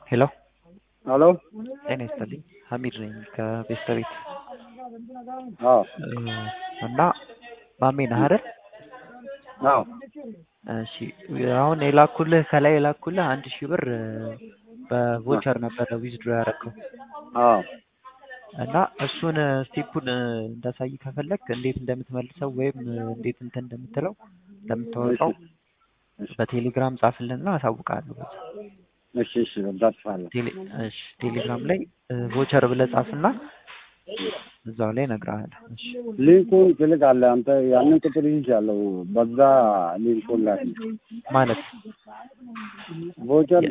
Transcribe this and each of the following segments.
ሄሎ ሄሎ ጤና ይስጥልኝ ሀሚድ ነኝ ከቤስተቤት አዎ እና ማሜ ነህ አይደል? አዎ እሺ አሁን የላኩልህ ከላይ የላኩልህ አንድ ሺህ ብር በቮቸር ነበረ ዊዝድሮ ያደረገው አዎ እና እሱን ስቴፑን እንዳሳይ ከፈለግ እንዴት እንደምትመልሰው ወይም እንዴት እንትን እንደምትለው እንደምታወጣው በቴሌግራም ጻፍልንና አሳውቃለሁ። እሺ እሺ እዳጥፋለሁ። ቴሌ- እሺ ቴሌግራም ላይ ቮቸር ብለህ ጻፍና እዛው ላይ እነግርሃለሁ። እሺ ሊንኩን ትልካለህ አንተ ያንን ቁጥር ይዣለሁ። በዛ ሊንኩን ላክ። ማለት ቮቸር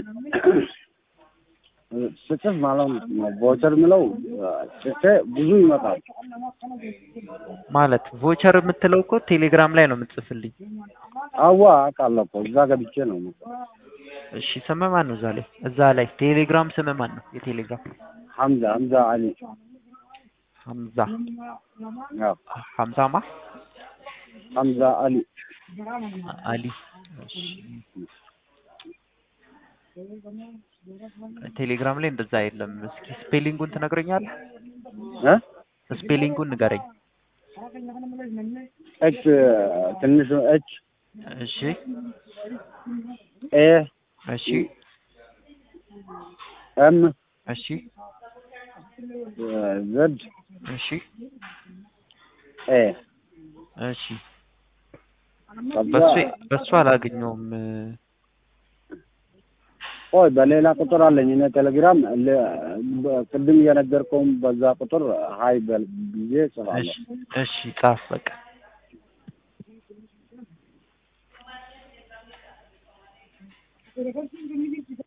ስጽፍ ማለት ነው። ቮቸር ምለው ጽፌ ብዙ ይመጣል። ማለት ቮቸር የምትለው እኮ ቴሌግራም ላይ ነው የምትጽፍልኝ። አዋ አውቃለሁ እኮ እዛ ገብቼ ነው የምጽፈው። እሺ ስምህ ማን ነው? እዛ ላይ እዛ ላይ ቴሌግራም ስምህ ማን ነው? የቴሌግራም ሐምዛ ሐምዛ አሊ ሀምዛ አዎ ሀምዛማ ሐምዛ አሊ አሊ እሺ። ቴሌግራም ላይ እንደዛ የለም። እስኪ ስፔሊንጉን ትነግረኛለህ? እ ስፔሊንጉን ንገረኝ። ኤች ትንሹ ኤች እሺ ኤ እሺ ኤም እሺ ዘድ እሺ ኤ እሺ በሱ በሱ አላገኘውም። ቆይ በሌላ ቁጥር አለኝ እኔ ቴሌግራም ለ- በ- ቅድም እየነገርከውም በዛ ቁጥር ሀይ በል ብዬ እሺ ጽፋለሁ። እሺ ጻፍ በቃ